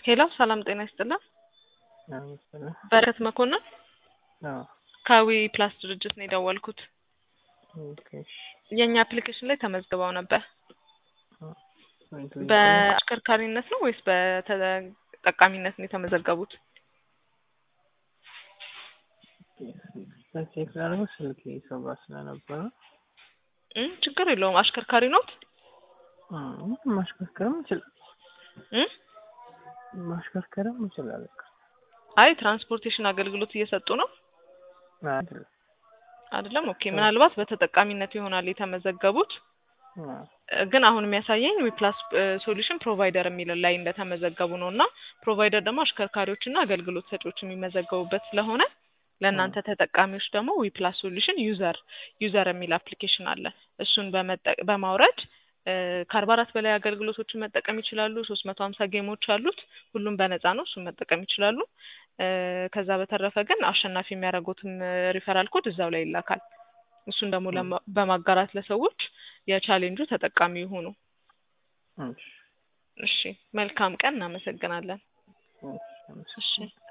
ሄሎ ሰላም ጤና ይስጥልን። አመስግና በረከት መኮንን አዎ ከዊ ፕላስ ድርጅት ነው የደወልኩት። ኦኬ እሺ የእኛ አፕሊኬሽን ላይ ተመዝግበው ነበር። ወይንቱ በአሽከርካሪነት ነው ወይስ በተጠቃሚነት ነው የተመዘገቡት? ቼክ ላደርገው ስልክ ሰባ ስለነበረ እም ችግር የለውም። አሽከርካሪ ኖት? እም ማሽከርከርም ይችላል እም ማሽከርከርም ይችላል። አይ ትራንስፖርቴሽን አገልግሎት እየሰጡ ነው አይደለም አይደለም? ኦኬ ምናልባት በተጠቃሚነት ይሆናል የተመዘገቡት። ግን አሁን የሚያሳየኝ ዊፕላስ ሶሉሽን ፕሮቫይደር የሚል ላይ እንደተመዘገቡ ነው እና ፕሮቫይደር ደግሞ አሽከርካሪዎችና አገልግሎት ሰጪዎች የሚመዘገቡበት ስለሆነ ለእናንተ ተጠቃሚዎች ደግሞ ዊፕላስ ሶሉሽን ዩዘር ዩዘር የሚል አፕሊኬሽን አለ። እሱን በመጠ- በማውረድ ከአርባ አራት በላይ አገልግሎቶችን መጠቀም ይችላሉ። ሶስት መቶ ሀምሳ ጌሞች አሉት። ሁሉም በነፃ ነው። እሱን መጠቀም ይችላሉ። ከዛ በተረፈ ግን አሸናፊ የሚያደርጉትም ሪፈራል ኮድ እዛው ላይ ይላካል። እሱን ደግሞ ለማ- በማጋራት ለሰዎች የቻሌንጁ ተጠቃሚ ይሁኑ። እሺ እሺ መልካም ቀን። እናመሰግናለን። እሺ እሺ